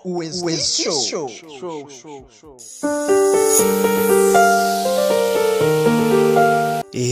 West Show.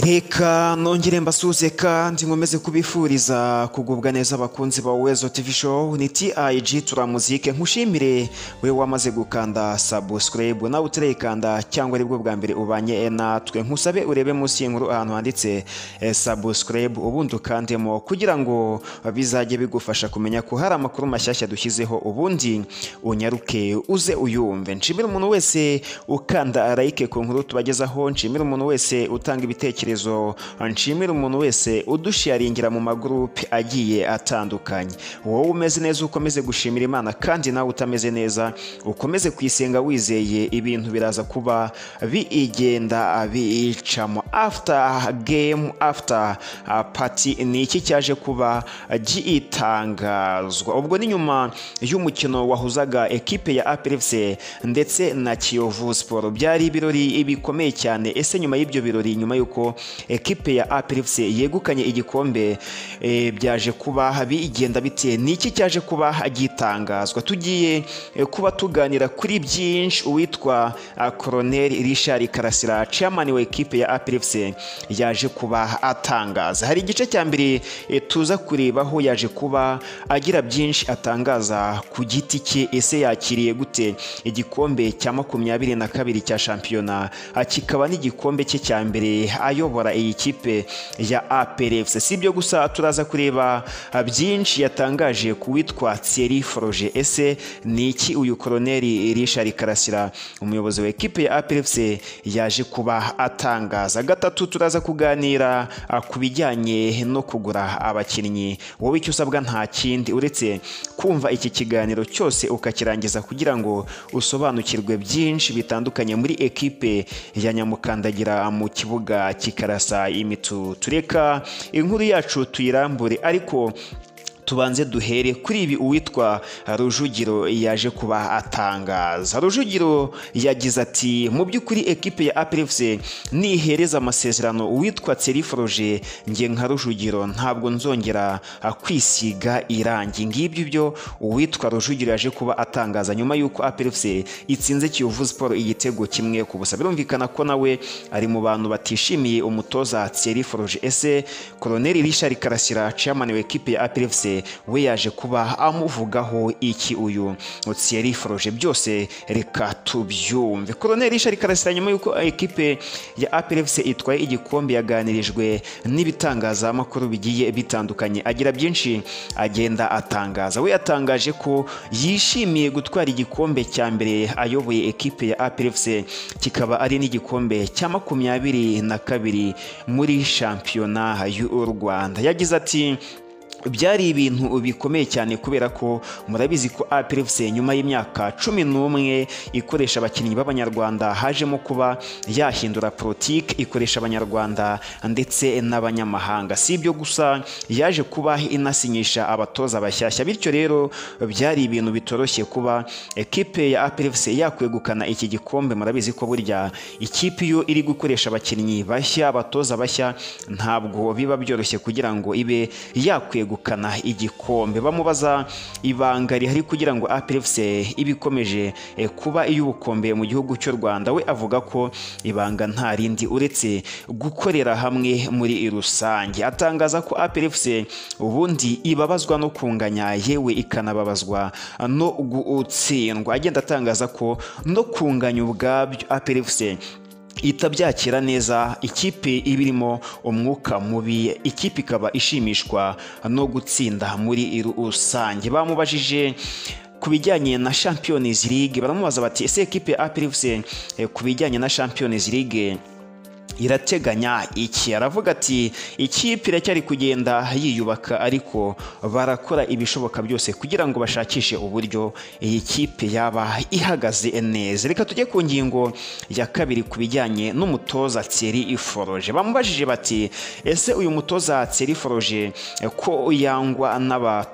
reka nongere mbasuhuze kandi nkomeze kubifuriza kugubwa neza abakunzi ba wezo TV show ni TIG turamuzike nkushimire we wamaze gukanda subscribe nawe utarayikanda cyangwa aribwo bwa mbere ubanye natwe nkusabe urebe munsi y'inkuru ahantu handitse eh, subscribe ubundi ukandemo kugira ngo bizajye bigufasha kumenya ko hari amakuru mashyashya dushyizeho ubundi unyaruke uze uyumve nshimire umuntu wese ukanda like ku nkuru tubagezaho nshimire umuntu wese utanga ibitekerezo nshimire umuntu wese udusharingira mu magurupe agiye atandukanye wowe umeze neza ukomeze gushimira imana kandi nawe utameze neza ukomeze kuyisenga wizeye ibintu biraza kuba biigenda biyicamo after game after uh, party ni iki cyaje kuba gitangazwa ubwo ni nyuma y'umukino wahuzaga ekipe ya APR FC ndetse na Kiyovu Sport byari ibirori bikomeye cyane ese nyuma y'ibyo birori nyuma yuko ekipe ya APR FC yegukanye igikombe eh, byaje kuba bigenda bite niki cyaje kuba gitangazwa tugiye eh, kuba tuganira kuri byinshi uwitwa ah, Colonel Richard Karasira chairman wa ekipe ya APR FC yaje kuba atangaza hari igice cya mbere eh, tuza kurebaho yaje kuba agira byinshi atangaza ku giti cye ese yakiriye gute igikombe cya makumyabiri na kabiri cya shampiyona ah, kikaba n'igikombe cye cya mbere ayobora iyi kipe ya APR FC si ibyo gusa turaza kureba byinshi yatangaje ku witwa Thierry Froge ese ni iki uyu koloneli Richard Karasira umuyobozi wa ekipe ya APR FC yaje kuba atangaza gatatu turaza kuganira ah, ku bijyanye no kugura abakinnyi wowe icyo usabwa nta kindi uretse kumva iki kiganiro cyose ukakirangiza kugira ngo usobanukirwe byinshi bitandukanye muri ekipe ya Nyamukandagira mu kibuga kibuga kikarasa imitu tureka inkuru yacu tuyirambure ariko tubanze duhere kuri ibi uwitwa Rujugiro yaje kuba atangaza Rujugiro yagize ati mu by'ukuri ekipe ya APR FC nihereza amasezerano uwitwa Thierry Froge nge nka Rujugiro ntabwo nzongera kwisiga irangi ngibyo byo uwitwa Rujugiro yaje kuba atangaza nyuma y'uko APR FC itsinze Kiyovu Sport igitego kimwe ku busa birumvikana ko nawe ari mu bantu batishimiye umutoza Thierry Froge ese Colonel Richard Karasira chairman wa ekipe ya APR FC we yaje kuba amuvugaho iki uyu Thierry Froge byose reka tubyumve Colonel Richard Karasira nyuma y'uko ekipe ya APR FC itwaye igikombe yaganirijwe n'ibitangazamakuru bigiye bitandukanye agira byinshi agenda atangaza we yatangaje ko yishimiye gutwara igikombe cya mbere ayoboye ekipe ya APR FC kikaba ari n'igikombe cya makumyabiri na kabiri muri shampiyona y'u Rwanda yagize ati byari ibintu bikomeye cyane kubera ko murabizi ko APR FC nyuma y'imyaka cumi n'umwe ikoresha abakinnyi b'abanyarwanda hajemo kuba yahindura politiki ikoresha abanyarwanda ndetse n'abanyamahanga si ibyo gusa yaje kuba inasinyisha abatoza bashyashya bityo rero byari ibintu bitoroshye kuba ekipe ya APR FC yakwegukana iki gikombe murabizi ko burya ikipe iyo iri gukoresha abakinnyi bashya abatoza bashya ntabwo biba byoroshye kugira ngo ibe yakwegukana kwegukana igikombe bamubaza ibanga rihari kugira ngo APR FC ibikomeje kuba iy'ubukombe mu gihugu cy'u Rwanda we avuga ko ibanga nta rindi uretse gukorera hamwe muri rusange atangaza ko APR FC ubundi ibabazwa no kunganya yewe ikanababazwa no gutsindwa agenda atangaza ko no kunganya ubwabyo APR FC itabyakira neza ikipe ibirimo umwuka mubi ikipe ikaba ishimishwa no gutsinda muri rusange bamubajije ku bijyanye na Champions League baramubaza bati ese ekipe ya APR FC ku bijyanye na Champions League irateganya iki aravuga ati ikipe iracyari kugenda yiyubaka ariko barakora ibishoboka byose kugira ngo bashakishe uburyo iyi kipe yaba ihagaze neza reka tujye ku ngingo ya kabiri ku bijyanye n'umutoza Thierry Iforoje bamubajije bati ese uyu mutoza Thierry Iforoje ko yangwa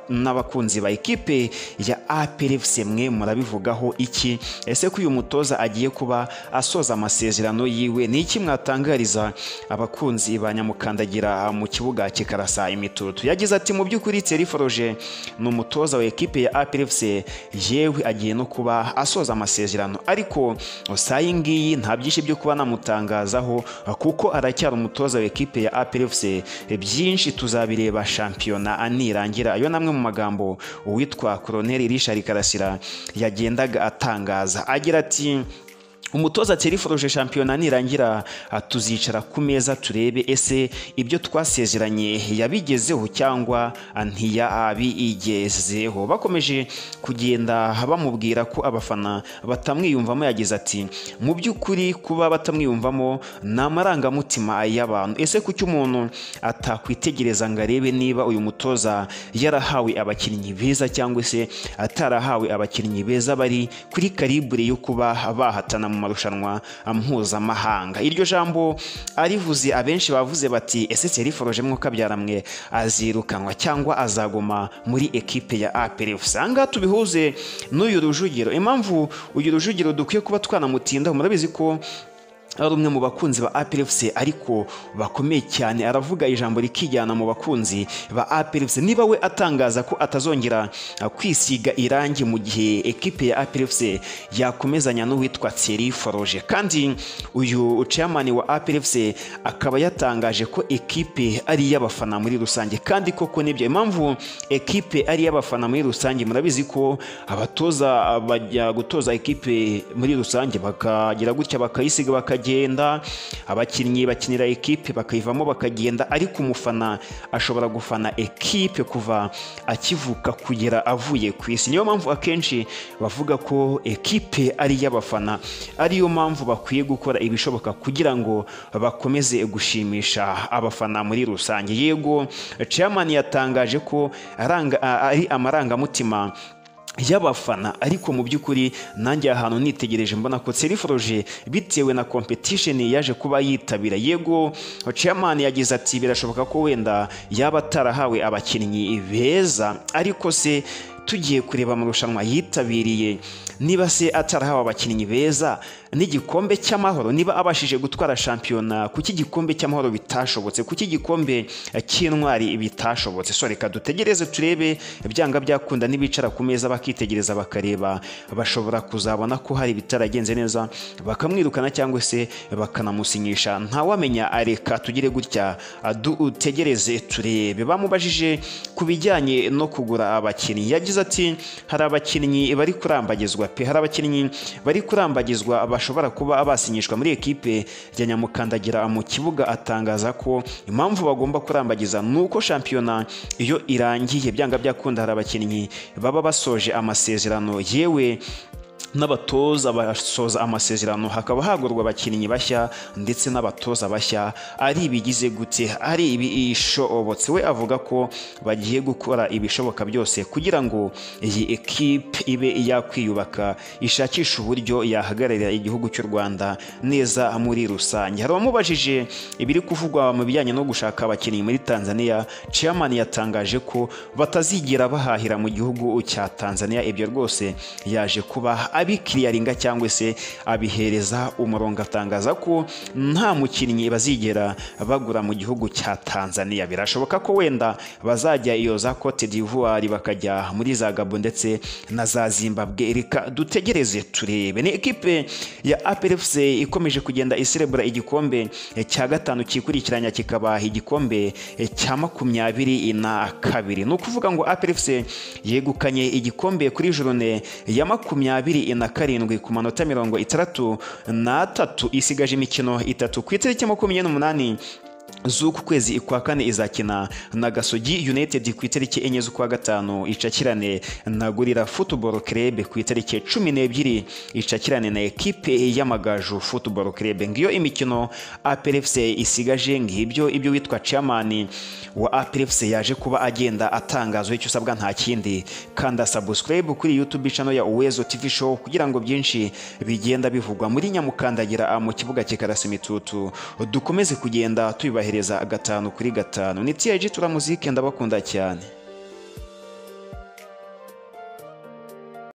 n'abakunzi ba ekipe ya APR FC mwe murabivugaho iki ese ko uyu mutoza agiye kuba asoza amasezerano yiwe ni iki mwatanga atangariza abakunzi ba nyamukandagira mu kibuga kikarasa imitutu yagize ati mu by'ukuri Thierry Foroge ni umutoza wa ekipe ya APRFC yewe agiye no kuba asoza amasezerano ariko sayi ngiyi nta byinshi byo kuba namutangazaho kuko aracyari umutoza wa ekipe ya APRFC byinshi tuzabireba shampiyona anirangira ayo namwe mu magambo uwitwa Colonel Richard Karasira yagendaga atangaza agira ati umutoza Thierry Foroge shampiyona nirangira ah, tuzicara ku meza turebe ese ibyo twasezeranye yabigezeho cyangwa ah, ntiyabigezeho bakomeje kugenda bamubwira ko abafana batamwiyumvamo yagize ati mu by'ukuri kuba batamwiyumvamo ni amarangamutima y'abantu ese kuki umuntu atakwitegereza ngo arebe niba uyu mutoza yarahawe abakinnyi beza cyangwa se atarahawe abakinnyi beza bari kuri karibure yo kuba bahatana mu marushanwa mpuzamahanga iryo jambo arivuze abenshi bavuze bati ese Thierry Foroge mwuka byaramwe azirukanwa cyangwa azaguma muri ekipe ya APR usanga tubihuze n'uyu rujugiro impamvu uyu rujugiro dukwiye kuba twanamutindaho murabizi ko ari umwe mu bakunzi ba APRFC ariko bakomeye cyane aravuga ijambo rikijyana mu bakunzi ba APRFC niba we atangaza ko atazongera ah, kwisiga irangi mu gihe ekipe ya APRFC yakomezanya n'uwitwa Thierry Foroge kandi uyu chairman wa APRFC akaba yatangaje ko ekipe ari iy'abafana muri rusange kandi koko nibyo impamvu ekipe ari iy'abafana muri rusange murabizi ko abatoza bajya gutoza ekipe muri rusange bakagira gutya bakayisiga bakajya bakagenda abakinnyi bakinira ekipe bakayivamo bakagenda ariko umufana ashobora gufana ekipe kuva akivuka kugera avuye ku isi niyo mpamvu akenshi bavuga ko ekipe ari iy'abafana ariyo mpamvu bakwiye gukora ibishoboka kugira ngo bakomeze gushimisha abafana muri rusange yego chairman yatangaje ko aranga- ari amarangamutima y'abafana ariko mu by'ukuri nanjye aha hantu nitegereje mbona ko Thierry Foroge bitewe na competition yaje kuba yitabira yego chairman yagize ati birashoboka ko wenda yaba atarahawe abakinnyi beza ariko se tugiye kureba amarushanwa yitabiriye niba se atarahawe abakinnyi beza n'igikombe cy'amahoro niba abashije gutwara shampiyona kuki igikombe cy'amahoro bitashobotse kuki igikombe cy'intwari bitashobotse so reka dutegereze turebe byanga byakunda n'ibicara ku meza bakitegereza bakareba bashobora kuzabona ko hari ibitaragenze neza bakamwirukana cyangwa se bakanamusinyisha ntawamenya reka tugire gutya dutegereze turebe bamubajije ku bijyanye no kugura abakinnyi yagize ati hari abakinnyi bari kurambagizwa pe hari abakinnyi bari kurambagizwa bashobora kuba basinyishwa muri ekipe ya nyamukandagira mu kibuga atangaza ko impamvu bagomba kurambagiza ni uko shampiyona iyo irangiye byanga byakunda hari abakinnyi baba basoje amasezerano yewe n'abatoza basoza amasezerano hakaba hagurwa abakinnyi bashya ndetse n'abatoza bashya ari ibigize gute ari ibishobotse we avuga ko bagiye gukora ibishoboka byose kugira ngo iyi ekipe ibe yakwiyubaka ishakisha uburyo yahagararira igihugu cy'u Rwanda neza muri rusange hari abamubajije ibiri kuvugwa mu bijyanye no gushaka abakinnyi muri Tanzania chairman yatangaje ko batazigera bahahira mu gihugu cya Tanzania ibyo rwose yaje kuba abikiriyaringa cyangwa se abihereza umurongo atangaza ko nta mukinnyi bazigera bagura mu gihugu cya Tanzania birashoboka ko wenda bazajya iyo za Cote d'Ivoire bakajya muri za Gabon ndetse na za Zimbabwe reka dutegereze turebe ni ikipe ya APRFC ikomeje kugenda iserebura igikombe cya gatanu kikurikiranya kikaba igikombe cya makumyabiri na kabiri ni ukuvuga ngo APRFC yegukanye igikombe kuri jurune ya makumyabiri na karindwi ku manota mirongo itandatu n'atatu isigaje imikino itatu ku itariki makumyabiri n'umunani z'uku kwezi kwa kane izakina na gasogi united ku itariki enye z'ukwa gatanu icakirane na gurira football club ku itariki cumi n'ebyiri icakirane na ekipe y'amagaju football club ngiyo imikino aprfc isigaje ngibyo ibyo witwa chairman wa aprfc yaje kuba agenda atangaza icyo usabwa nta kindi kanda subscribe kuri youtube channel ya uwezo tv show kugira ngo byinshi bigenda bivugwa muri nyamukandagira mu kibuga kikarasa imitutu dukomeze kugenda tuyubaha hereza gatanu kuri gatanu ni TIG turamuzike ndabakunda cyane